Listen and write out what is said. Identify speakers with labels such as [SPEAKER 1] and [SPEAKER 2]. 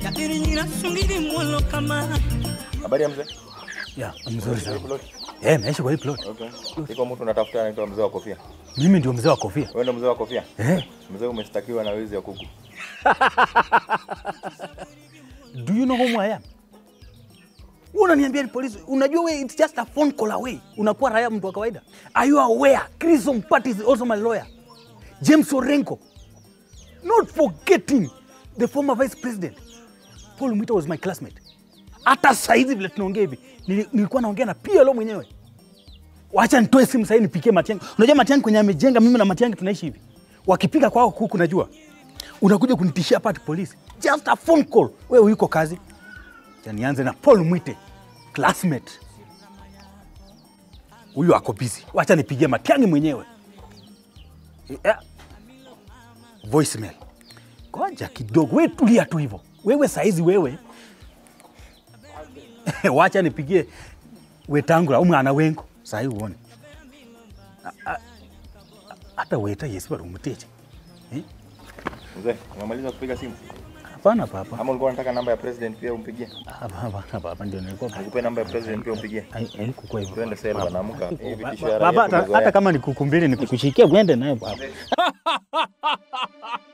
[SPEAKER 1] irinyira sungiri mwolo kama
[SPEAKER 2] Habari ya mzee?
[SPEAKER 3] Ya, mzuri sana.
[SPEAKER 2] Plot.
[SPEAKER 3] Eh, naishi kwa hii plot.
[SPEAKER 2] Okay. Iko mtu unatafuta anaitwa mzee wa kofia.
[SPEAKER 3] Mimi ndio mzee wa kofia.
[SPEAKER 2] Wewe ndio mzee wa kofia?
[SPEAKER 3] Eh,
[SPEAKER 2] Mzee umeshtakiwa na wizi ya kuku.
[SPEAKER 3] do you know who I am? Wewe unaniambia ni polisi. Unajua wewe it's just a phone call away. Unakuwa raia mtu wa kawaida. Are you aware? Chris Ompati is also my lawyer. James Orenko. Not forgetting the former vice president. Paul Mwita was my classmate. Hata saizi vile tunaongea hivi, nili- nilikuwa naongea na PLO mwenyewe. Wacha nitoe simu sasa nipikie Matiang'i. Unajua Matiang'i kwenye amejenga mimi na Matiang'i tunaishi hivi. Wakipiga kwao kuku najua. Unakuja kunitishia hapa ati polisi. Just a phone call. Wewe uko kazi. Acha nianze na Paul Mwite, classmate. Huyu ako busy. Wacha nipigie Matiang'i mwenyewe. Yeah. Voicemail. Ngoja kidogo. Wewe tulia tu hivyo. Wewe saizi wewe. Wacha nipigie Wetangula umwana wengo sahi uone. A- a- Hata weta Yesu barumuteje. Eh?
[SPEAKER 2] Mzee, umemaliza kupiga simu?
[SPEAKER 3] Hapana papa.
[SPEAKER 2] Ama ulikuwa unataka namba ya president pia umpigie?
[SPEAKER 3] Hapana papa ndio nilikuwa
[SPEAKER 2] Nikupe namba ya president pia umpigie.
[SPEAKER 3] haikuwa hivyo.
[SPEAKER 2] Twende sasa wanaamka. Hii vitisho ya
[SPEAKER 3] Baba,
[SPEAKER 2] raia
[SPEAKER 3] hata-
[SPEAKER 2] tumezoea.
[SPEAKER 3] hata kama nikukumbili nikukushikia uende naye baba.